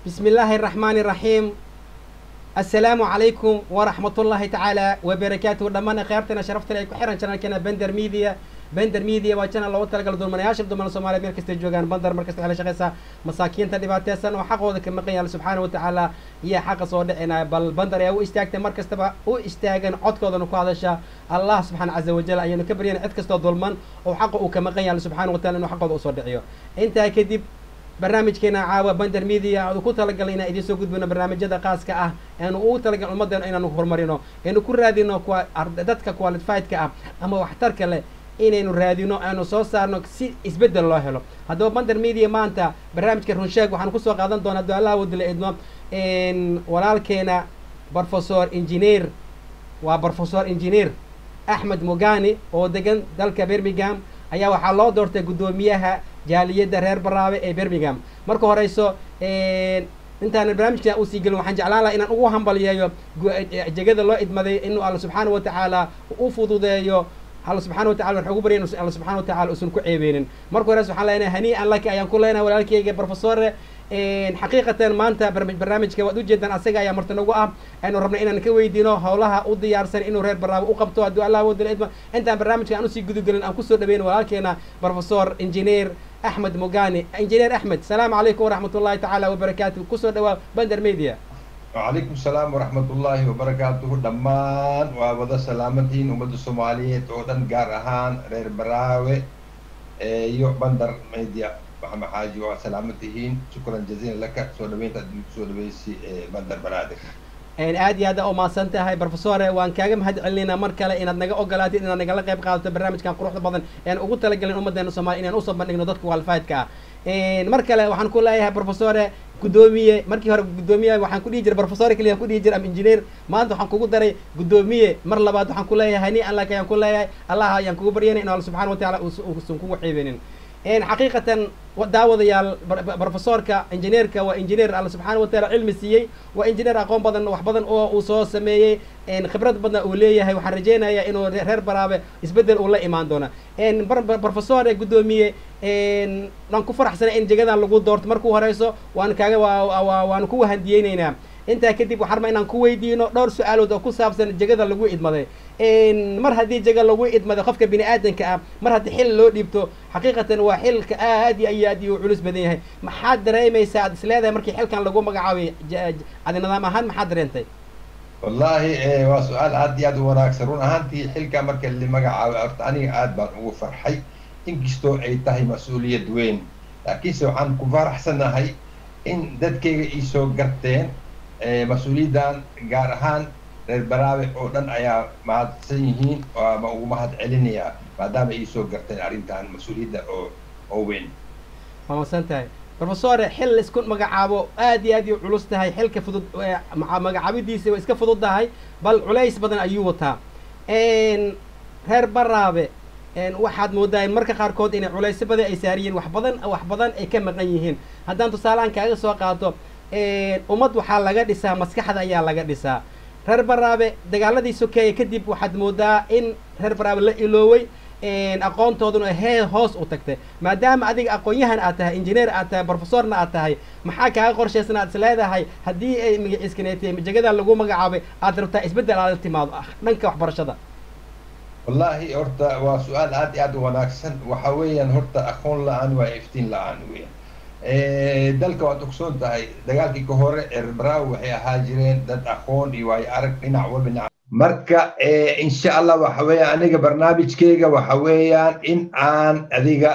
بسم الله الرحمن الرحيم السلام عليكم ورحمة الله تعالى وبركاته دمان خيرتنا شرفتنا يكون حيران شنا كنا بندر ميديا بندر ميديا وجنا لو تلقى دول من ياشر دول من الصومالية مير كست جوجان بندر مركز على شخصة مساكين تدبات سنة وحق وذاك مقيا سبحانه وتعالى يا حق صود إنا بل بندر يا استاجت مركز تبع او استاجن عد كذا نقو هذا شا الله سبحانه عز وجل أيان كبرين عد كست ظلمن وحق وكمقيا سبحانه وتعالى إنه حق وصود عيو أنت كدب barnaamijkeena caawa bander media aanu ku talagalnay inaan idiin soo gudbino barnaamijyada qaaska ah eanu ugu talagal ummaddeena inaanu horumarino eanu ku raadino dadka qualifiedka ah ama waxtarka leh inaynu raadino aanu soo saarno si isbeddel loo helo haddaba bander media maanta barnaamijka runsheeg waxaanu kusoo qaadan doonaa haddii allah wadila idmo walaalkeena professor engineer waa professor engineer axmed mugani oo degan dalka birmingham ayaa waxaa loo doortay guddoomiyaha jaaliyadda reer baraabe ee birmingham marka horeyso intaan barnaamijka usii gelin waxaan jeclaan laha inaan ugu hambalyeeyo jegada loo idmaday inuu alla subxaana wa tacaala u fududeeyo alla subxana wa tacala waxaan ugu barya inu alla subxana wa tacala usan ku ceebeynin marka hores waxaan leenahay hanii'an laki ayaan ku leenahay walaalkeyga professore xaqiiqatan maanta barnaamijka waad ujeedaan asaga ayaa marti nagu ah aynu rabnay inaan ka weydiino howlaha u diyaarsan inuu reer baraabe u qabto haddii allah wadila idma intaan barnaamijka aan usii gudagelin aan kusoo dhaweyno walaalkeena professor engineer axmed mugani engineer axmed salaamu calaykum waraxmat ullahi tacaala wabarakaatu kusoo dhawaa bander media وعليكم السلام ورحمة الله وبركاته دمان وابدا سلامتين ومد الصومالية تودن قارهان رير براوي يو بندر ميديا محمد حاجي وسلامتين شكرا جزيلا لك سو دوينت سو دويسي بندر بنادق aad iyo aad aa umahadsan tahay professore waan kaaga mahad celinayna mar kale inaad naga ogolaatid inaad nagala qayb qaadato barnaamijkan quruxda badan ean ugu talagelin ummaddeena soomaliya inaan usoo bandhigno dadka qualifiedka ah mar kale waxaan ku leeyahay professore guddoomiye markii hore guddoomiye waxaan ku dhihi jiray professore keliya ku dhihi jiray am engineer maanta waxaan kugu daray guddoomiye mar labaad waxaan ku leeyahay hani allah ayaan ku leeyahay allah ayaan kugu baryanay in alla subxana wa tacaala uusan kugu ceebeynin xaqiiqatan daawadayaal professorka engineerka waa engineer alla subxaana wa taala cilmi siiyey waa engineer aqoon badan wax badan oo uu soo sameeyey khibrad badan uu leeyahay waxaan rajeynayaa inuu reer baraabe isbeddel uu la imaan doona professor guddoomiye waan ku faraxsanay in jegadan lagu doorto markuu horeyso waan kaaga waanu ku wahandiyeyneynaa intaa kadib waxaan rabaa inaan ku weydiino dhowr su-aalood oo ku saabsan jegada lagu idmaday mar haddii jega lagu idmaday qofka bini aadanka ah mar haddii xil loo dhiibto xaqiiqatan waa xilka aad iyo iyo aad iyo culus badan yahay maxaad dareemaysaa aad isleedahay markii xilkan lagu magacaabay adi nidaam ahaan maxaad dareentay والله waa su-aal aad iyo aad u wanaagsan run ahaantii xilka marka la magacaabay horta aniga aad baan ugu farxay inkastoo ay tahay mas-uuliyad weyn laakiinse waxaan ku faraxsanahay in dadkayga ii soo garteen mas-uuliyaddan gaar ahaan reer baraabe oo dhan ayaa mahadsan yihiin ma ugu mahad celinayaa maadaama ii soo garteen arrintan mas-uuliyadda oo oo weyn waa masan tahay professore xil isku magacaabo aad iyo aad ii culus tahay xilka fudud magacaabidiisa way iska fudud tahay bal culays badan ayuu wataa reer baraabe waxaad moodaa in marka qaarkood inay culaysyo badan ay saariyeen wax badan wax badan ay ka maqan yihiin haddaan tusaalehaan kaaga soo qaato ummad waxaa laga dhisaa maskaxda ayaa laga dhisaa reer baraabe dagaaladii sokeeye kadib waxaad moodaa in reer baraabe la ilooway aqoontooduna hee hoos u tagtay maadaama adiga aqoon-yahan aad tahay engineer aad tahay professorna aad tahay maxaa kaaga qorshaysan aad is leedahay haddii ay magaciiskaneetay jegada lagu magacaabay aad rabtaa isbeddel aad la timaado dhanka waxbarashada wallahi horta waa su-aal aad iyo aad u wanaagsan waxa weeyaan horta aqoon la-aan waa iftiin la-aan weeyaan dalka waad ogsoon tahay dagaalkii ka hore erbraaw waxay ahaa jireen dad aqoon iyo waayo arag dhinac walba dhinac marka insha allah waxa weeyaan aniga barnaamijkeyga waxa weeyaan in aan adiga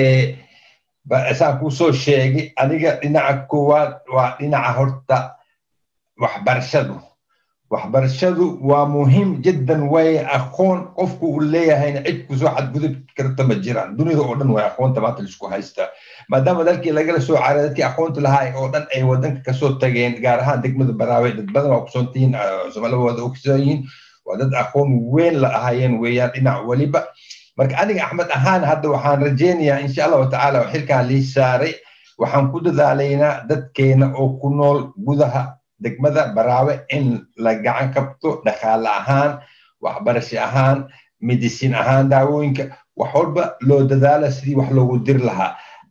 saan kusoo sheegay aniga dhinaca koowaad waa dhinaca horta waxbarashadu waxbarashadu waa muhiim jiddan way aqoon qofku uu leeyahayna cid kusoo xadgudub karta ma jiraan dunida oo dhan way aqoonta maanta laisku haystaa maadaama dalkii lagala soo caaray dadkii aqoonta lahaa oo dhan ay wadanka kasoo tageen gaar ahaan degmada baraawe dad badan waa kusoontihiin soomaalida wada ogsoon yihiin waa dad aqoon weyn la ahaayeen weeyaan dhinac weliba marka aniga axmed ahaan hadda waxaan rajeynayaa insha allahu tacaala oo xilkaan lii saaray waxaan ku dadaalaynaa dadkeena oo ku nool gudaha degmada baraawe in la gacan kabto dhaqaale ahaan waxbarasho ahaan medicine ahaan daawooyinka wax walba loo dadaala sidii wax loogu dir lahaa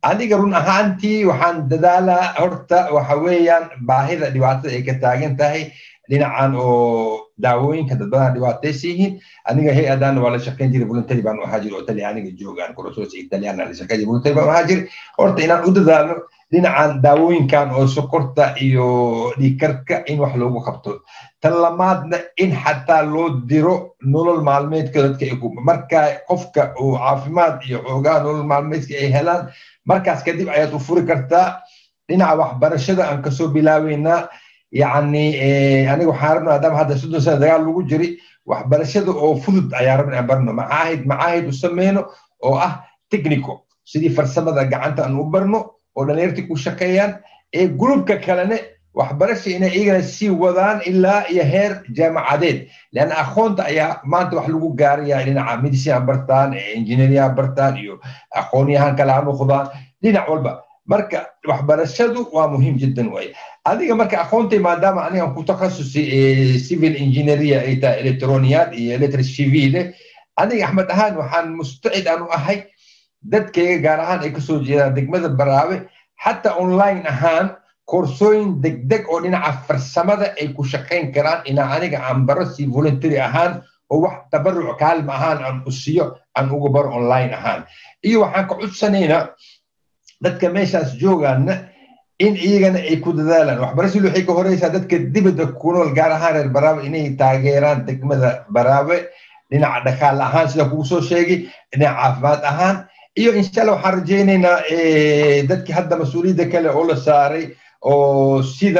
aniga run ahaantii waxaan dadaalaa horta waxa weeyaan baahida dhibaatada ay ka taagan tahay dhinacan oo daawooyinka dad badan dhibaataysan yihiin aniga hay-adan waa la shaqayn jiray voluntary baan ahaa jiri oo talyaaniga joogaan korosos italyan la shaqayn jiray voluntary baan ahaa jiri horta inaan u dadaalno dhinacan daawooyinkan oo sokorta iyo dhiigkarka in wax loogu qabto tan lamaadna in xataa loo diro nolol maalmeedka dadka marka qofka uu caafimaad iyo xoogaa nolol maalmeedka ay helaan markaas kadib ayaad u furi kartaa dhinaca waxbarashada aan kasoo bilaabeynaa yacni aniga waxaan rabna maadaama hadda soddon sana dagaal lagu jiri waxbarashada oo fudud ayaa rabna aan barno macaahid macaahid u sameyno oo ah technico sidii farsamada gacanta aan u barno oo dhalinyartii ku shaqeeyaan ee gruubka kalene waxbarasha inay iyagana sii wadaan ilaa iyo heer jaamacadeed leanna aqoonta ayaa maanta wax lagu gaaraya dhinaca medicine bartaan engineeria bartaan iyo aqoonyahan kale ha noqdaan dhinac walba marka waxbarashadu waa muhiim jiddan waye adiga marka aqoontay maadaama aniga ku takhasusi civil engineeria ay tahay electroniyaad iyo electric civile aniga axmed ahaan waxaan mustacid aan u ahay dadkayga gaar ahaan ay kasoo jeedaan degmada baraabe xataa online ahaan koorsooyin degdeg oo dhinaca farsamada ay ku shaqayn karaan inaa aniga aan baro si voluntary ahaan oo wax tabaruc kaalma ahaan aan u siiyo aan uga baro online ahaan iyo waxaan ka cudsanaynaa dadka meeshaas joogaana in iyagana ay ku dadaalaan waxbarashadu waxay ka horeysaa dadka dibadda ku nool gaar ahaan reer baraabe inay taageeraan degmada baraabe dhinaca dhaqaale ahaan sida kugu soo sheegay dhinaca caafimaad ahaan iyo insha allah waxaan rajaynaynaa dadkii hadda mas-uuliyadda kale oo la saaray oo sida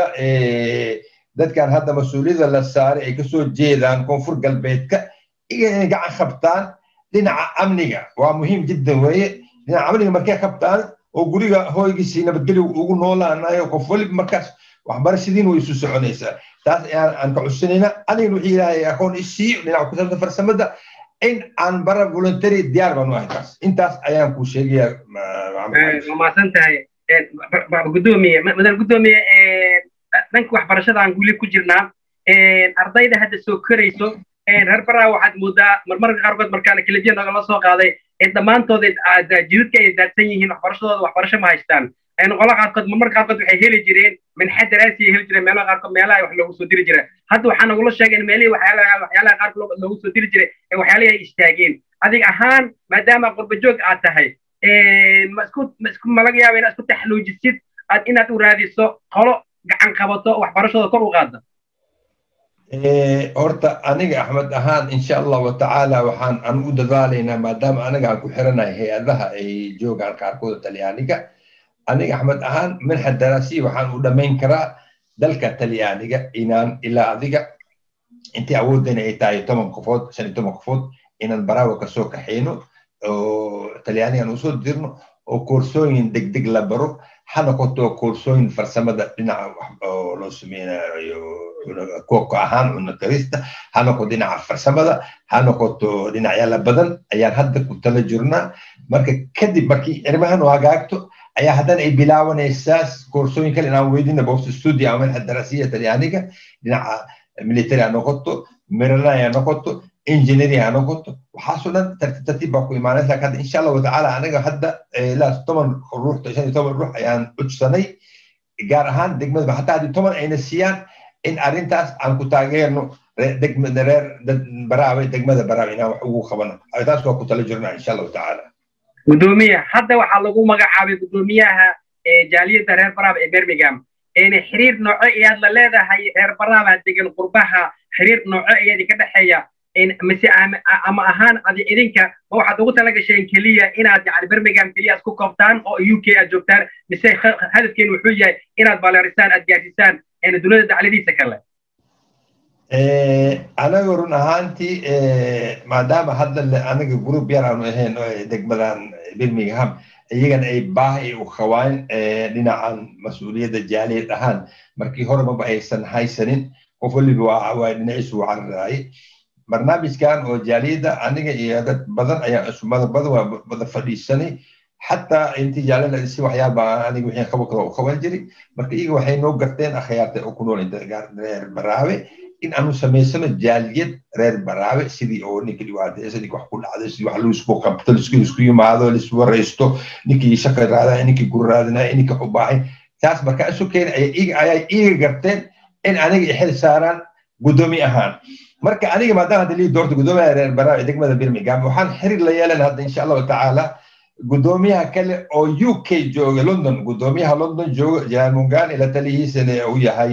dadkan hadda mas-uuliyadda la saaray ay kasoo jeedaan koonfur galbeedka iyo inay gacan qabtaan dhinaca amniga waa muhiim jiddan weeye dhinaca amniga markay qabtaan oo guriga hooygiisii nabadgelyo ugu noolaanayo qof waliba markaas waxbarashadiin way isu soconaysaa taas ayaan aan ka cusanaynaa anigana wixii ilaahay aqoon isiiyo dhinaca ku saabsan farsamada in aan bara voluntary diyaar baan u ahay taas intaas ayaan kuu sheegaya maasan tahay gudoomiye madan gudoomiye dhanka waxbarashada aan guli ku jirnaa ardayda hadda soo korayso reer baraa waxaad moodaa marmarka qaarkood markaan kelibiya nagala soo qaaday dhammaantood jidadka ay daadsan yihiin waxbarashadooda waxbarasho ma haystaan noqola qaarkood marmarka qaarkood waxay heli jireen minxa daraasi ay heli jireen meelaha qaarkood meelaha wax loogu soo diri jira hadda waxaa nagula sheegay in meelihii waxyaalaha waxyaalaha qaarkood loogu soo diri jiray ee waxyaalihii ay istaageen adig ahaan maadaama qurbajoog aad tahay ma isku ma isku ma laga yaaba inaad isku taxluujisid aad inaad u raadiso qolo gacan qabato waxbarashada kor u qaada horta aniga axmed ahaan insha allahu tacaala waxaan aan u dadaalaynaa maadaama aniga aan ku xiranahay hay-adaha ay joogaan qaarkooda talyaaniga aniga axmed ahaan minxa daraasiya waxaan u dhammayn karaa dalka talyaaniga inaan ilaa adiga intii awoodayna ay tahay toban qofood shan iyo toban qofood inaan baraawo kasoo kaxayno oo talyaaniga aan usoo dirno oo koorsooyin degdeg la baro ha noqoto koorsooyin farsamada dhinaca oo loo sameynayo koobka ahaan cunno karista ha noqoto dhinaca farsamada ha noqoto dhinacyaala badan ayaan hadda ku tala jirnaa marka kadib markii arrimahan u hagaagto ayaa haddana ay bilaabanaysaa koorsooyin kale inaan weydina bost studio ama minxa darasiya talyaaniga dhinaca military ha noqoto maryland ha noqoto engineering ha noqoto waxaasoo dhan tartiib tartiib baa ku imaanaysa laakiin hadda insha allahu tacaala anaga hadda ilaa toban ruux shan iyo toban ruux ayaan cudsanay gaar ahaan degmada hataa haddii toban ayna siiyaan in arrintaas aan ku taageerno degmada reer baraawe degmada baraawe inaan wax ugu qabano taas waa ku tala jirnaa insha allahu tacaala gudoomiye hadda waxaa lagu magacaabay gudoomiyaha jaaliyadda reer baraawe ee birmingham xiriir nooco iyaad la leedahay reer baraawe degan qurbaha xiriir nooco iyaad ka dhexeeya mise ama ahaan adi idinka ma waxaad ugu tala gasheen keliya inaad yani birmingham keliya isku koobtaan oo u k aad joogtaan mise hadafkeenu wuxuu yahay inaad baleerisaan aad gaarsiisaan dunida dacladiisa kale anaga run ahaantii maadaama hadda anaga group yar aanu ahayn degmadan birmingham iyagana ay baahi u qabaan dhinacan mas-uuliyadda jaaliyad ahaan markii hore maba aysan haysanin qof waliba waa dhinaciisu u cararaayay barnaamijkan oo jaaliyadda aniga iyo dad badan ayaa isumada badan waa wada fadhiisanay xataa intii jaaliyadda dhisi waxyaaba aniga wixii qabo kale u qaban jiray marka iyaga waxay noo garteen akhyaarta oo ku nool reer baraawe in aanu samaysano jaaliyad reer baraabe sidii oo ninka dhibaataysa ninka wax ku dhacday sidii wax laisku qabto laisku isku yimaado laisku waraysto ninkii shaka raadaya ninkii gur raadinaya ninkii u baahay taas markaa isu keenay ayay iiga garteen in aniga xil saaraan gudoomi ahaan marka aniga maadaama hadda lii doorta gudoomiyaha reer baraabe degmada birmingham waxaan xiriir la yeelan hadda insha allahu tacaala gudoomiyaha kale oo u k jooga london gudoomiyaha london jooga jalaan mungani la talihiisana uu yahay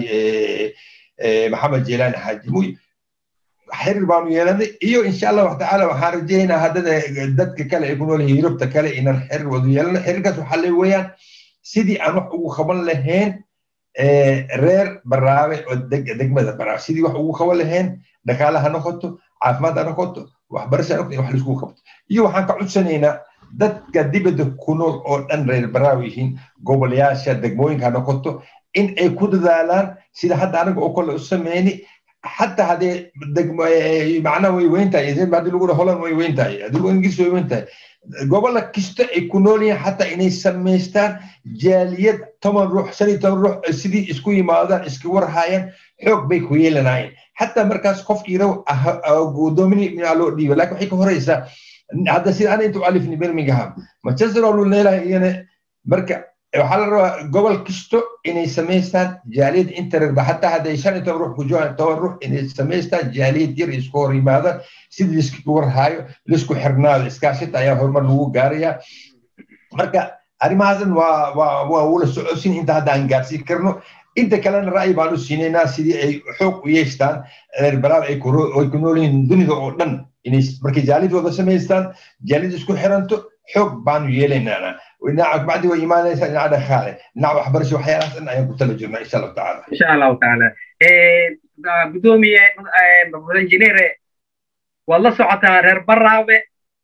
maxamed jeelaani xaaji muy xiriir baanu yeelanay iyo insha allahu tacaala waxaan rajaynaa haddana dadka kale ay ku nool yihiin yurubta kale inaan xiriir wada yeelano xiriirkaas waxaa le weeyaan sidii aan wax ugu qaban lahayn reer baraabe oo degmada baraabe sidii wax ugu qaban lahayn dhaqaale ha noqoto caafimaad ha noqoto waxbarasho ha noqoto in wax laiskugu qabto iyo waxaan ka codsanaynaa dadka dibadda ku nool oo dhan reer baraawe yihiin gobolayaasha degmooyinka ha noqoto in ay ku dadaalaan sida hadda anaga oo kale u sameyni حتى هذه معناه وي وين تاي زي ما دي لغه هولن وي وين تاي دي لغه انجليزي وي وين تاي قبل كستا يكونوا حتى اني سميستان جاليات تمن روح سني تمن روح سيدي اسكو يمادا اسكو ورهايان حوق بي كويلناين حتى مركز قف يرو قدومني من علو دي ولكن حيك هريسا هذا سيد انا انتو الفني برمنغهام ما تزرعوا الليله يعني مركز waxaa la rabaa gobol kisto inay samaystaan jaaliyad intererba xataa hadday shan iyo toban ruux ku joogaan toban ruux inay samaystaan jaaliyad yar isku hor yimaadaan sidii laisku warhaayo laisku xirnaado iskaashita ayaa horumar lagu gaarayaa marka arrimahaasan waa waa waa wula socodsin inta hadda aan gaarsiin karno inta kalena ra'yi baan u siinaynaa sidii ay xoog u yeeshtaan reer baraab ay ku nool yihiin dunida oo dhan inay markay jaaliyad wada samaystaan jaaliyad isku xiranto xoog baanu yeelaynaa dhinaca bacdi way imaanaysaa dhinaca dhaqaale dhinaca waxbarasho waxyaalahaas dhan ayaan ku tala jirnaa insha allahu tacaala insha allahu tacaala gudoomiye injineere waad la socotaa reer baraabe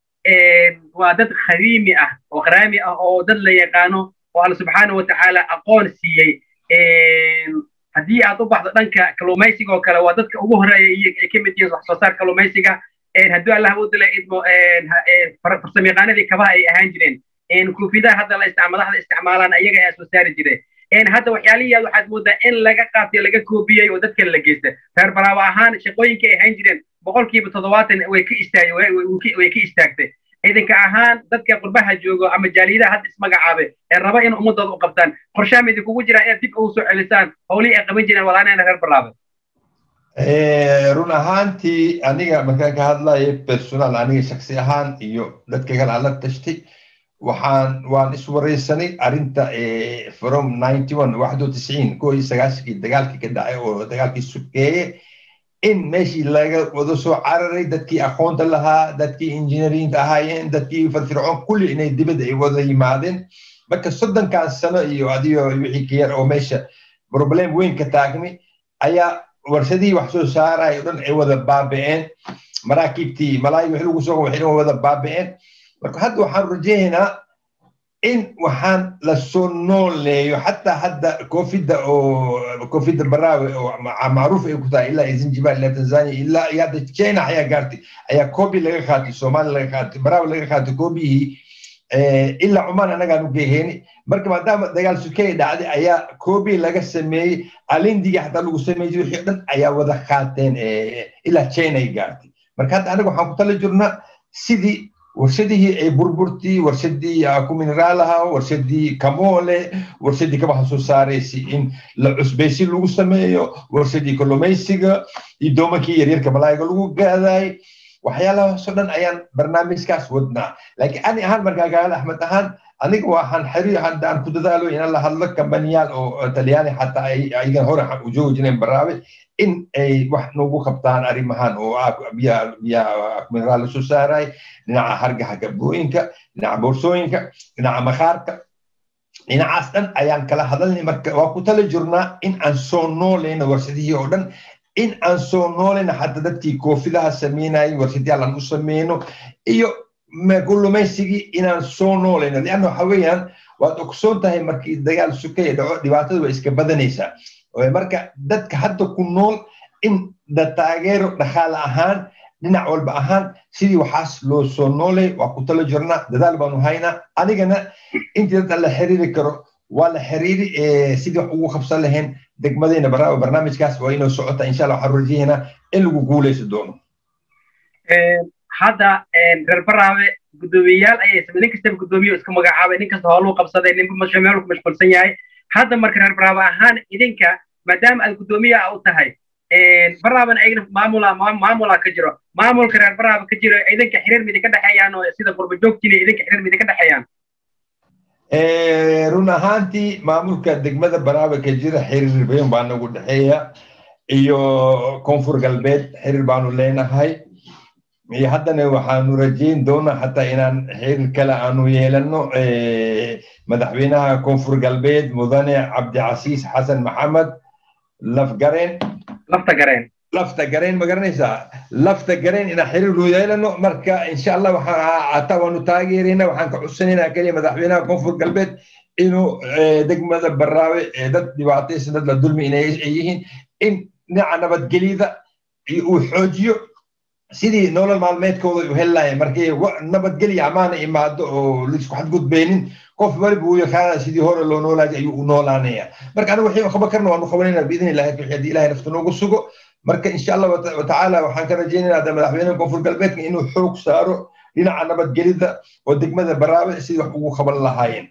waa dad khadiimi ah oo qaraami ah oo dad la yaqaano oo alla subxaana wa tacaala aqoon siiyey haddii aad u baxdo dhanka kalluumaysiga oo kale waa dadka ugu horeeya iyo ay ka mid yihiin wax soo saar kalluumaysiga haddii allah u dila idmo farsamayaqaanadii kabaha ay ahaan jireen kuufidaha hadda la isticmaalaha isticmaalaan ayaga ayaa soo saari jireen hadda waxyaalihiyaad waxaad moodaa in laga qaatay laga koobiyey oo dadka la geysta reer baraawo ahaan shaqooyinka ay ahaan jireen boqolkiiba toddobaatan way ka istaag way ka istaagtay ciidanka ahaan dadka qurbaha joogo ama jaaliyadaha hadda ismagacaabe ee raba in ummadooda u qabtaan qorshaha ma idinkugu jiraan inaad dib ugu soo celisaan howlihii ay qaban jireen walaanayna reer baraabe run ahaantii aniga markaan ka hadlayo personal aniga shaksi ahaan iyo dadka kale aan la tashtay waxaan waan iswaraysanay arrinta from ninety one waxdo tisciin koo iyo sagaashankii dagaalkii ka dhacay oo dagaalkii sukeeye in meeshii laga wada soo cararay dadkii aqoonta lahaa dadkii injineerinta ahaayeen dadkii firfircoon kulli inay dibadda ay wada yimaadeen marka soddonkan sano iyo adigo wixii ka yar oo meesha problem weyn ka taagmi ayaa warshadihii wax soo saaraya o dhan ay wada baabi'een maraakiibtii malaayi wixii lagu soo waxay wada baabi'een marka hadda waxaan rajaynaynaa in waxaan la soo nooleeyo xataa hadda koofidda oo koofidda baraawe oo macruuf ay ku tahay ilaa zanzibar ilaa tanzania ilaa iyo hadda china ayaa gaartay ayaa koobi laga qaatay soomaali laga qaatay baraawe laga qaatay koobiyihii ilaa cumaan anagaan u geeheyni marka maadaama dagaal sukey dhacday ayaa koobi laga sameeyey alindiga xataa lagu sameeyey wixii dhan ayaa wada qaateen ilaa china ay gaartay marka hadda anaga waxaan ku tala jirnaa sidii warshadihii ay burburtii warshadii ku mineraalaha warshadii kamoole warshadii kabaha soo saaraysay in la cusbaysi lagu sameeyo warshadii kalluumaysiga iyo doomankii yaryarka malaayiga lagu gaadaay waxyaalahaasoo dhan ayaan barnaamijkaas wadnaa laakiin ani ahaan markaa gaala axmed ahaan aniga waxaan xiriir hadda aan ku dadaalo inaan la hadlo kambaniyaal oo talyaani xataa ayagan hore u joogi jireen baraabe in ay wax nagu qabtaan arrimahan oo biyaha mineraal lasoo saaray dhinaca hargaha gabooyinka dhinaca boorsooyinka dhinaca makaarka dhinacaas dhan ayaan kala hadalnay marka waa ku tala jirnaa in aan soo noolayno warshadihii oo dhan in aan soo noolayno xataa dadkii koofidaha sameynayay warshadyaal aan u sameyno iyo kullumaysigii inaan soo noolayno lianna waxa weeyaan waad ogsoon tahay markii dagaal sukaya dhaco dhibaatada waa iska badanaysaa marka dadka hadda ku nool in da taageero dhaqaale ahaan dhinac walba ahaan sidii waxaas loo soo noolay waa ku talo jirnaa dadaal baanu haynaa anigana intii dad la xiriiri karo waa la xiriiri sidii wax ugu qabsan lahayn degmadayna barnaamijkaas waa inoo socota insha allah waxaan rajaynaa in lagu guuleysi doono hadda reer baraabe guddoomiyeyaal ayay samey nin kastaba guddoomiye iska magacaabay nin kasta howluu qabsaday ninba meel ku mashquulsan yahay hadda marka reer baraabe ahaan idinka maadaama aad guddoomiya u tahay baraabana ayagna maamula maamula ka jiro maamulka reer baraaba ka jiro idinka xiriir midi ka dhexeeyaan oo sida qurba joogtiina idinka xiriir midi ka dhexeeyaan run ahaantii maamulka degmada baraaba ka jira xiriir badan baa nagu dhexeeya iyo koonfur galbeed xiriir baanu leenahay iyo haddana waxaanu rajayn doonaa xataa inaan xiriir kale aanu yeelano madaxweynaha koonfur galbeed mudane cabdicasiis xasan maxamed lafgareen lafta gareen lafta gareen ma garanaysaa lafta gareen inaan xiriir loo yeelano marka insha allah waxaan hataa waanu taageerayna waxaan ka cusanaynaa keliya madaxweynaha koonfur galbeed inuu degmada baraawe dad dhibaataysan dad la dulmi inay yihiin in dhinaca nabadgelyada uu xoojiyo sidii nolol maalmeedkooda u heli lahayn markii nabadgelya amaana imaado oo laisku xadgudbaynin qof waliba uu yaqaana sidii hore loo noolaay ayuu u noolaanaya marka anigu wixii qaban karna waanu qabanayna biidni illahi wixii haddii ilahay nafta noogu sugo marka insha allah watacaala waxaan ka rajaynaynaa hadda madaxweynaha koonfur galbeedka inuu xoog saaro dhinaca nabadgelyada oo degmada baraabe sidii wax ugu qaban lahaayeen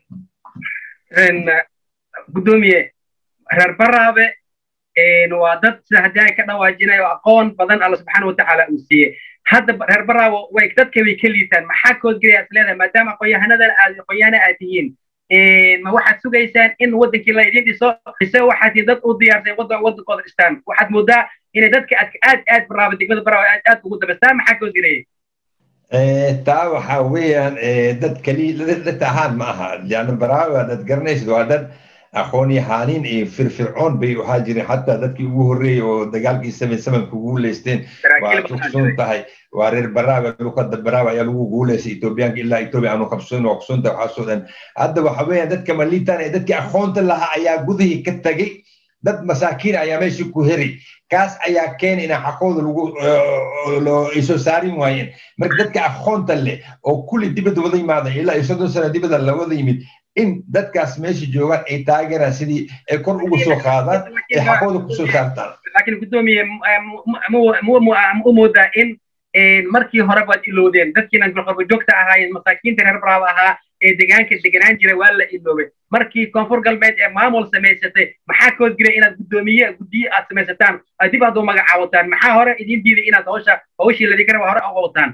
guddoomiye reer baraabe waa dad sida haddii ay ka dhawaajinayo aqoon badan alla subxaana watacaala uu siiyey hadda reer baraabo way dadka way ka liitaan maxaa koodgelaya is leedahay maadaama aqoonyahanadan aad aqoonyahana aad tihiin ma waxaad sugaysaan in wadankii la idin dhiso mise waxaad tihiin dad u diyaarsay wadankooda dhistaan waxaad moodaa inay dadka aad aad aad baraaba degmada baraaba aad aad ugu dabastaa maxaa koodgelaya taa waxaa weeyaan dad kali dad ahaan ma aha yani baraaba dad garanaysid waa dad aqoon yahaaniin iyo firfircoon bay ahaa jireen xataa dadkii ugu horreeyey oo dagaalkii seven sevenka ugu guuleysteen waa kuqsun tahay waa reer baraaba luqada baraaba ayaa lagu guuleystay etoobiyaanka ilaa etoobiya aanu qabsoon waa kuqsun tahay waxaasoo dhan hadda waxa weeyaan dadka maliitaan ee dadkii aqoonta lahaa ayaa gudihii ka tagay dad masaakiin ayaa meeshii ku heray kaas ayaa keena inaa xaqooda lagu ay soo saarin waayeen marka dadka aqoonta leh oo kulli dibadda wada yimaada ilaa iyo soddon sano dibadda la wada yimid in dadkaas meesha joogaan ay taageeraan sidii ay kor ugu soo qaadaan ay xaqooda kusoo saartaan laakiin guddoomiye u moodaa in markii hore baad ilowdeen dadkiina qorba joogta ahaayeen masaakiinta reer baraab ahaa ee degaanka deganaan jiray waa la iloobay markii koonfur galbeed ee maamul samaysatay maxaa kood jiray inaad guddoomiye guddiye aad samaysataan aad dib hadduu magacaawataan maxaa hore idin diiday inaad hawsha hawshii ladinka raba hore uqabataan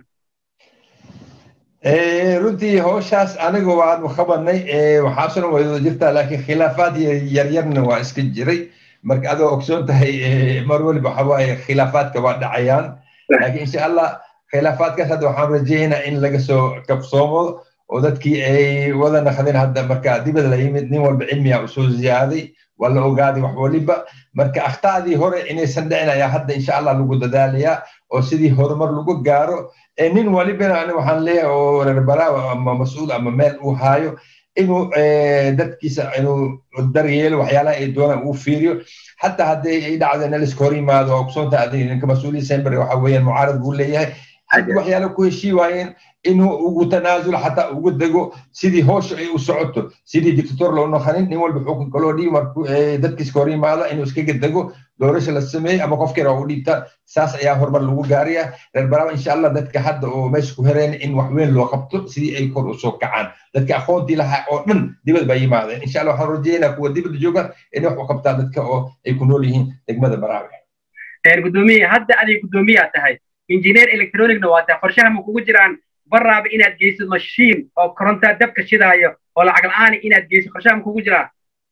runtii hawshaas aniga waanu qabanay waxaasuna wada jirtaa laakiin khilaafaad yaryarna waa iska jiray marka adoo ogsoon tahay mar waliba waxa waaye khilaafaadka waa dhacayaan laakiin insha allah khilaafaadkaas hadda waxaan rajaynaa in laga soo kabsoomo oo dadkii ay wada naqdeen hadda marka dibada la yimid nin walba cilmiga u soo ziyaaday waa la ogaaday wax waliba marka akhtaadii hore inaysan dhicin ayaa hadda insha allah lagu dadaalayaa oo sidii horumar lagu gaaro nin walibana ani waxaan leeyahay oo reer baraawa ama mas-uul ama meel uu haayo inuu dadkiisa inuu daryeelo waxyaalaha ay doonaan uu fiiriyo xataa haddii ay dhacdo in liska hor yimaado oo kusonta adig ninka mas-uuliya sember waxa weeyaan mucaarad buu leeyahay haddii waxyaala ku heshii waayeen inuu ugu tanaasulo xataa ugu dego sidii hoosha ay u socoto sidii dictator loo noqonin nin walba xukunka loo dhiibi markuu dadkiiska hor yimaado inuu iskaga dego doorasha la sameeyey ama qofkeena u dhiibta saas ayaa horumar lagu gaaraya reer baraaba insha allah dadka hadda oo meesha ku hereen in wax weyn loo qabto sidii ay kor usoo kacaan dadka aqoontii lahaa oo dhan dibad baa yimaadeen insha allah waxaan rajeynaa kuwa dibadda jooga inay wax u qabtaan dadka oo ay ku nool yihiin degmada baraabe gudoomiye hadda aday guddoomiyaa tahay injineer electronicna waa tahay qorshaha ma kugu jiraan baraaba inaad geysid mashiin oo korontaa dabka shidaayo oo lacag la-aan inaad geysid qorshaha ma kugu jiraa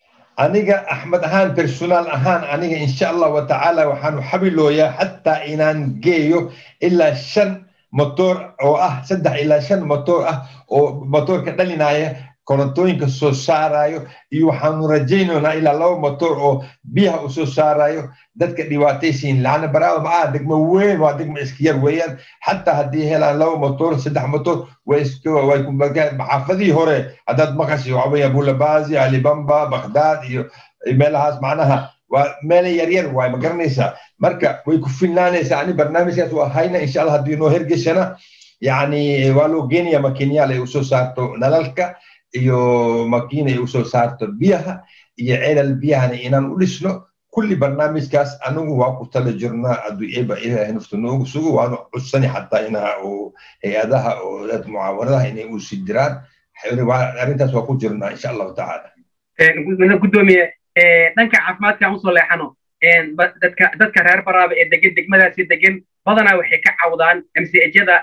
aniga axmed ahaan personaal ahaan aniga insha allah watacaala waxaanu xabilooyaa xataa inaan geeyo ilaa shan motor oo ah saddex ilaa shan motor ah oo motorka dhalinaya korontooyinka soo saarayo iyo waxaanu rajaynaynaa ilaa laba motor oo biyaha u soo saarayo dadka dhibaataysiin laana baraada ma aha degmo weyn waa degmo iska yar weeyaan xataa haddii helaan laba motor saddex motor way maxaafadihii hore haddaad maqashay waxa weeyaan bulabazi alibamba baghdad iyo meelahaas macnaha waa meela yaryar waay ma garanaysaa marka way ku filnaanaysaa ani barnaamijkaas waa hayna insha allah haddii noo hergeshana yani waa loo geenaya makinyaal ay usoo saarto nalalka iyo makiina ay usoo saarto biyaha iyo celal biyahana inaan u dhisno kulli barnaamijkaas anigu waa ku tala jirnaa hadduu eeba ilaahay nafta noogu sugo waanu cudsani xataa inaa oo hay-adaha oo dad mucaawanadaha inay u sii diraan arrintaas waa ku jirnaa insha allahu tacaala gudoomiye dhanka caafimaadka aan usoo leexano dadka dadka reer baraaba ee degan degmadaasi degan badanaa waxay ka cawdaan mcjada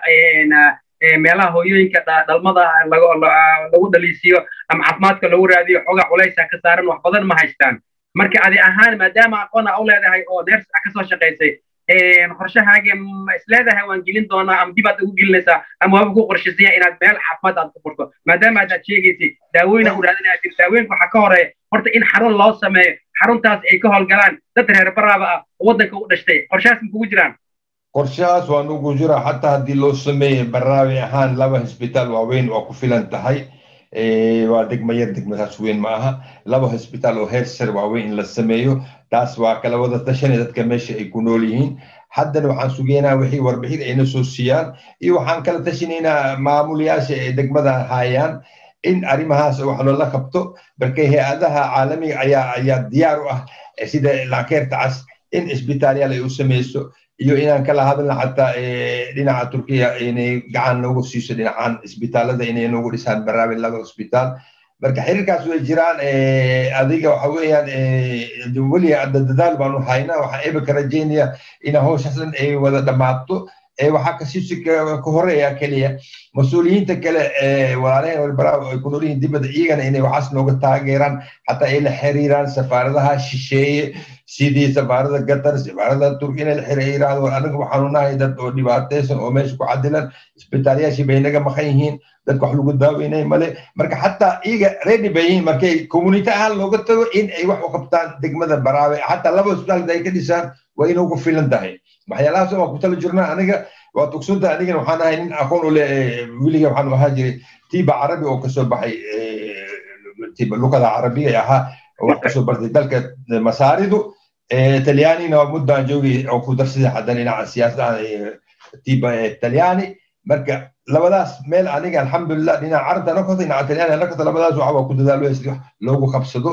meelaha hooyooyinka dhalmada lagu dhaliisiyo ama caafimaadka lagu raadiyo xoogaa culaysa ka saaran wax badan ma haystaan marka adi ahaan maadaama aqoona u leedahay oo neers kasoo shaqaysay qorshahaaga ma isleedahay waan gelin doonaa ama dibaad ugu gelinaysaa ama waaba ku qorshaysan inaad meel caafimaad aad ku furto maadaama aad sheegaysay daawooyina u raadinaya daawooyinka waxaa ka horeeya horta in xarun loo sameeyo xaruntaas ay ka howlgalaan dad reer baraaba ah oo waddanka u dhashtay qorshahaas ma kugu jiraan qorshahaas waa nugu jira xataa haddii loo sameeye baraawi ahaan laba hosbitaal waaweyn waa ku filan tahay waa degma yar degmadaas weyn ma aha laba hosbitaal oo heer sare waaweyn in la sameeyo taas waa kala wada tashanay dadka meesha ay ku nool yihiin haddana waxaan sugeynaa wixii warbixin ayna soo siiyaan iyo waxaan kala tashanaynaa maamulayaasha ee degmada hayaan in arrimahaas wax loola qabto marka hay-adaha caalamiga ayaa ayaa diyaar u ah sida laakeerta cas in isbitaalyaal ay u samayso iyo inaan kala hadalna xataa dhinaca turkiya inay gacan noogu siiso dhinacan isbitaalada inay noogu dhisaan baraawi laba isbitaal marka xiriirkaas way jiraan adiga waxa weeyaan weli hadda dadaal baanu haynaa waxaan ebaka rajaynaya ina hawshaas dhan ay wada dhammaato waxaa kasii ka horeeya keliya mas-uuliyiinta kale walaalaheen walbaraaw ay ku nool yihiin dibadda iyagana inay waxaas nooga taageeraan xataa ay la xiriiraan safaaradaha shisheeye sidii safaarada qatar safaarada turki inay la xiriiraan war anaga waxaanu nahay dad oo dhibaataysan oo meesha ku cadilan isbitaalyaashii bay naga maqan yihiin dadka wax lagu daaweynay male marka xataa iyaga ready bay yihiin markay community ahaan looga tago in ay wax u qabtaan degmada baraawe xataa laba isbitaalka ay ka dhisaan waa inay ugu filan tahay waxyaalahaas waan ku tala jirnaa aniga waa tugsanta anigana waxaan ahay nin aqoon u leh weliga waxaan ahaa jiray tiba carabi oo kasoo baxay tiba luqada carabiga ahaa wax kasoo bartay dalka masaaridu talyaanina muddaan joogay oo ku darsaday haddana dhinaca siyaasadaha tiba talyaani marka labadaas meel aniga alxamdulilah dhinaca carabta nakota dhinaca talyaani nakota labadaas waxaa ku dadaalo si loogu qabsado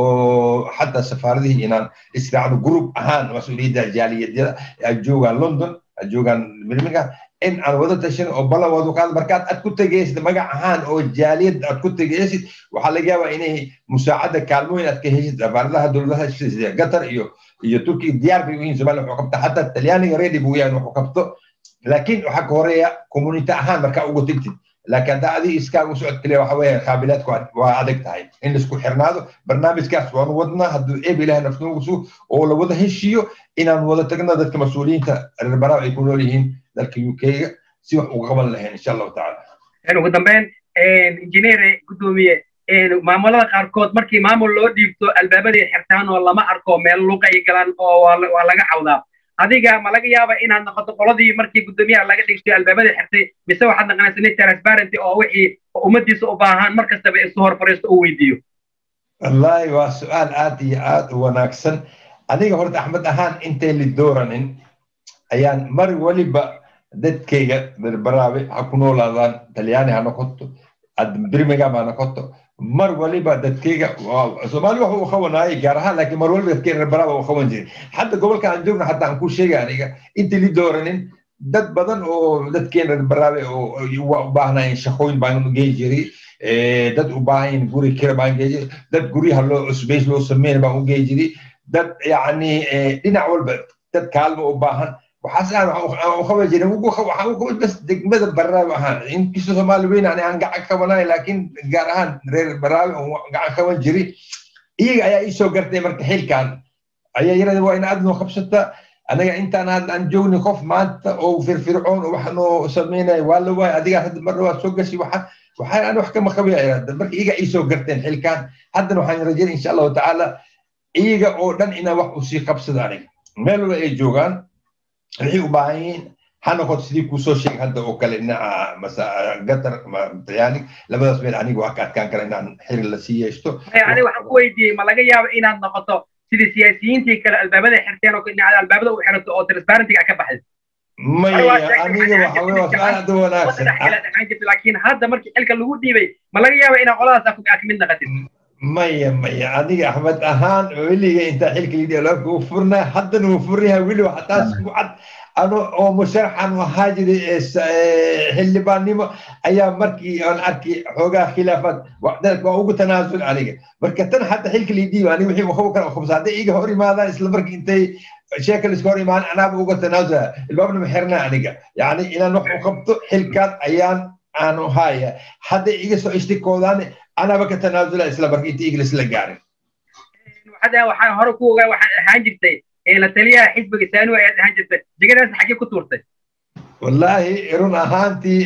oo xataa safaaradihii inaan israacno group ahaan mas-uuliyadda jaaliyadyada ay joogaan london ay joogaan birmingham in aan wada tashan oo ballan wada qaad markaad aad ku tegaysid magac ahaan oo jaaliyad aad ku tegaysid waxaa laga yaabaa inay musaacada kaalmooyin aad ka heshid safaaradaha dowladaha sida qatar iyo iyo turkiga diyaar bay u yihiin somalia wuxuu qabta xataa talyaaniga ready buu yahay wuxuu qabto laakiin waxaa ka horeeya community ahaan markaa ugu tegtid laakiin haddaa adiga iskaaga u socod kaliya waxa weeye qaabilaadku waa adag tahay in laisku xirnaado barnaamijkaas waanu wadnaa hadduu eeb ilaah nafnugu sugo oo la wada heshiiyo inaan wada tagno dadka mas-uuliyiinta reer baraaw ay ku nool yihiin dalka u k-ga si wax uga qaban lahayn insha allahu tacaala ugu dambeyn injineer gudoomiye maamulada qaarkood markii maamul loo dhiibto albaabaday xirtaan oo lama arko meel luuqa ay galaan oo waa laga cawdaa adiga ma laga yaaba inaad noqoto qoladii markii guddoomiyaha laga dhigtay albaabada xirtay mise waxaad naqanaysa nin transparenty oo wixii ummadiisa u baahan mar kastaba isu hor fariisto uu weydiiyo wallaahi waa su-aal aad iyo aad u wanaagsan aniga horta axmed ahaan intay li dooranin ayaan mar waliba dadkayga berberaabe ha ku noolaadaan talyaani ha noqoto birmingham ha noqoto mar waliba dadkayga soomaali waxa uu qabanaayay gaar ahaan laakiin mar waliba dadkayga reerbaraaba uu qaban jiray hadda gobolka aan joogno xataa aan ku sheegay aniga intii li dooranin dad badan oo dadkeena reerbaraabe oo u baahnaayeen shaqooyin baan gey jiray dad u baahan guri kira baan gey jiray dad guryaha loo cusbays loo sameyn baan u gey jiray dad yacni dhinac walba dad kaalmo u baahan waxaas aan u qaban jiray waxaan u qaban bas degmada baraawe ahaan inkastoo soomaali weyn ani aan gacan qabanaay laakiin gaar ahaan reer baraawe oo gacan qaban jiray iyaga ayaa ii soo gartay marka xilkan ayaa yirahda waa in aad noo qabsata anaga intaan hadda aan joogni qof maanta oo firfircoon oo wax noo sameynaya waa la waay adigaa hadda mar waa soo gashi waxa waxaan aan wax kama qabaya marka iyaga ii soo garteen xilkan haddana waxaan rajeynaya insha allahu tacaala iyaga oo dhan inaan wax usii qabsada aniga meel walba ay joogaan waxay u baahan yihiin ha noqoto sidii kuu soo sheegay hadda oo kale dhinaca gatar talyaani labadaas meel aniga waa ka adkaan kara inaan xiri la sii yeeshto aniga waxaan ku weydiiyey ma laga yaabo inaad noqoto sidii siyaasiyiintii kale albaabada xirteen oo dhinaca albaabada u xirato oo transparentiga ka baxday maya aniga waxa wey waa su-aal aad u wanaagsan laakiin hadda markii xilka lagu dhiibay ma laga yaaba inaa qoladaas ka mid naqatid maya maya aniga axmed ahaan weliga intaa xilka lidhi albaabka u furnaa haddana wuu furnayaa weli waxa taas ku cad ano oo musharaxan ahaa jiray xildhibaannimo ayaa markii aan arkay xoogaa khilaafaad waa ugu tanaasul aniga marka tan hadda xilka lidhiiba aniga wixii waxu kala khubsa hadday iga hor imaadaan isla markii intay sheekal iska hor imaan anaaba uga tanaasula ilbaabna ma xirnaa aniga yani inaan wax u qabto xilkaas ayaan aanu haya hadday iga soo ishtikoodaan anaaba ka tanaasula isla marka inta iglis la gaarin waxaa hore ku ogaa waxaad ahaan jirtay la taliyaha xisbiga saanu ayaad ahaan jirtay jegadaas xaggee ku tuurtay wallaahi run ahaantii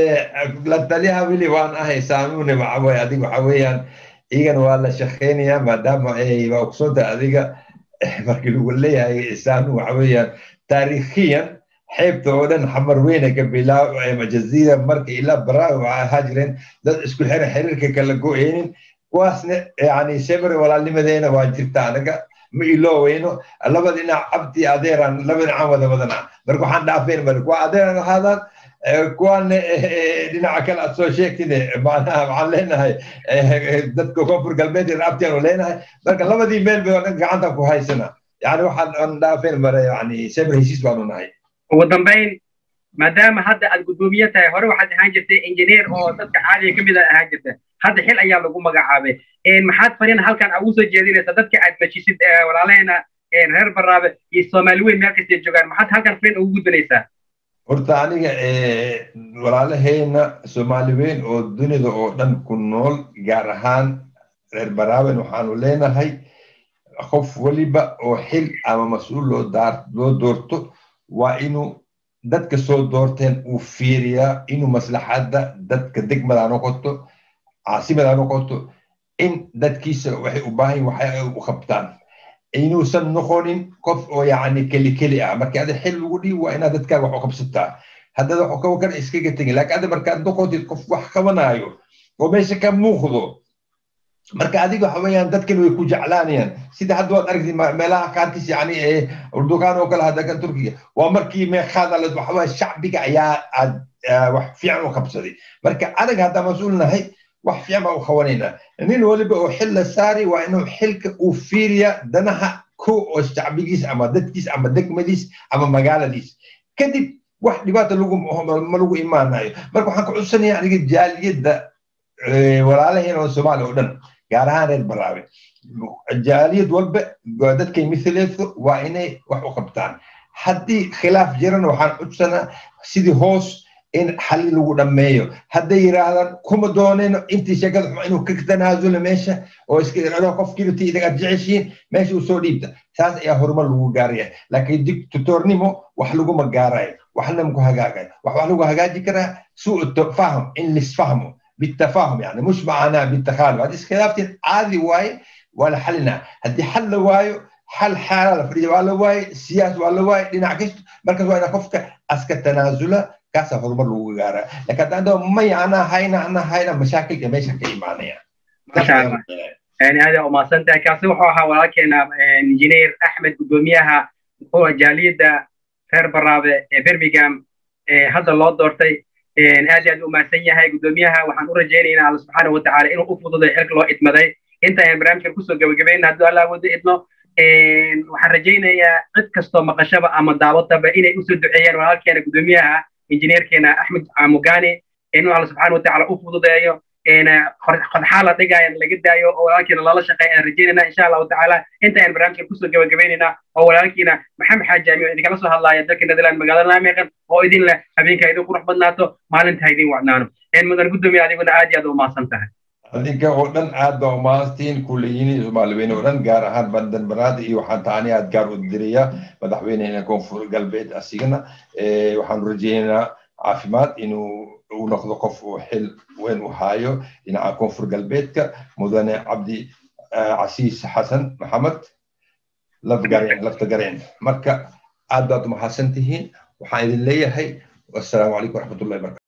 la taliyaha weli waan ahay saamune waxaweye adiga waxa weeyaan igana waa la shaqeynayaa maadaama waa ogsoonta adiga markii lagu leeyahay saanu waxa weeyaan taariikhiyan xeebta oo dhan xamar weyne ka bilaabo jaziira marka ilaa baraawi waxaa ahaa jireen dad isku xira xiriirka kala go-eynin kuwaasna yani shebre walaalnimadeena waa jirta anaga ma ilooweyno laba dhinac abdi adeeraan laba dhinacaan wada wadanaa marka waxaan dhaafeen male kuwa adeeraan ahaadaan kuwaana dhinaca kale aad soo sheegtine macnaha waxaan leenahay dadka koonfur galbeed iyo abtiaanu leenahay marka labadii meel bay gacanta ku haysana yani waxaan dhaafeen mare yani shebre heshiis baanu nahay ugu dambayn maadaama hadda aad guddoomiye tahay hore waxaad ahaan jirtay injineer oo dadka caadiga ka mid a ahaan jirta hadda xil ayaa lagu magacaabay maxaad fariin halkan ugu soo jeedinaysa dadka aad majisid walaalaheena reer baraabe iyo soomaali weyn meel kastay joogaan maxaad halkan fariin ugu gudbinaysaa horta aniga walaalaheena soomaali weyn oo dunida oo dhan ku nool gaar ahaan reer baraaben waxaanu leenahay qof weliba oo xil ama mas-uul loo loo doorto waa inuu dadka soo doorteen uu fiiriyaa inuu maslaxadda dadka degmada noqoto caasimada noqoto in dadkiisa waxay u baahan waxay u qabtaan inuusan noqonin qof oo yacni keli keli ah markii ada xil lagu dhiib waa inaad dadkaaga wax u qabsataa haddaad wax qaban kara iskaga tegin laakiin ada markaad noqotid qof wax qabanaayo oo meesha ka muuqdo marka adiga waxa weeyaan dadkan way ku jeclaanayaan sida hadda waad aragtay meelaha qaarkiis yani urdukaan oo kale hadda kan turkiga waa markii meeqaadaled waxa weeye shacbiga ayaa aad wax fiican u qabsaday marka anaga haddaa mas-uul nahay wax fiican baa u qabanaynaa nin waliba oo xil la saari waa inuu xilka uu fiiriya danaha ko oo shacbigiis ama dadkiis ama degmadiis ama magaaladiis kadib wax dhibaata lagu ma lagu imaanayo marka waxaan ka codsanaya aniga jaaliyadda walaalaheen oo soomaaliya oo dhan gaar ahaan reer baraabe jaaliyad walba dadkay mihileedo waa inay wax u qabtaan haddii khilaaf jirana waxaan codsanaa sidii hoos in xali lagu dhammeeyo hadday yidhaahdaan kuma doonayno intii sheekada xuma inuu ka tanaasulo meesha oo iska irado qofkiinti idaga aad jeceshiin meesha uu soo dhiibta saas ayaa horumar lagu gaaraya laakiin dictatornimo wax laguma gaarayo waxna maku hagaagayo wax wax lagu hagaaji karaa suu faham in lisfahmo بالتفاهم يعني مش معناه بالتخالف هذه خلافات عادي واي ولا حلنا هدي حل واي حل حالة فريدة ولا واي سياسة ولا واي لنعكس مركز واي نخفك أسكت تنازلة كاسة هرمر لوغارة لكن عندهم ما أنا هاينا أنا هاينا مشاكل كميشة كإيمانية ما شاء الله يعني هذا وما سنت كاسي وحوها ولكن انجينير أحمد قدوميها هو جاليد خير برابة برمجام هذا الله دورتي aad iyo aad u mahadsan yahay guddoomiyaha waxaan u rajaynaynaa alla subxaana watacaala inuu u fududay xilka loo idmaday inta ayaan barnaamijkan kusoo gabagabayna hadduu allah wada idmo waxaan rajaynayaa cid kastoo maqashaba ama daawataba inay usoo duceeyaan walaalkeena guddoomiyaha injineerkeena axmed mugani inuu alla subxaana watacaala u fududeeyo qodxaa la dhigaya laga daayo oo walaalkiina lala shaqeeya aan rajaynayna insha allahu tacaala inta ayaan barnaamijkan kusoo gabagabaynaynaa oo walaalkiina maxamed xaajaami oo idinkala soo hadlaaya dalka netherland magaalada naameeqan oo idin leh habeenka idin qurux badnaato maalinta idin wacnaano mudan guddoomiya adiguna aad iyo aad u mahadsan tahay adinka oo dhan aad baa umahadtiin kuleyiin soomaaliweyne oo dhan gaar ahaan bandan banaad iyo waxaan taani aad gaar u diraya madaxweynehena koonfur galbeed asigana waxaanu rajaynaynaa caafimaad inuu uu noqdo qof uu xil weyn u haayo dhinaca koonfur galbeedka mudane cabdi casiis xasan maxamed lafgareen laftagareen marka aad baad umahadsan tihiin waxaan idin leeyahay wassalaamu calaykum waraxmatullahi barakatu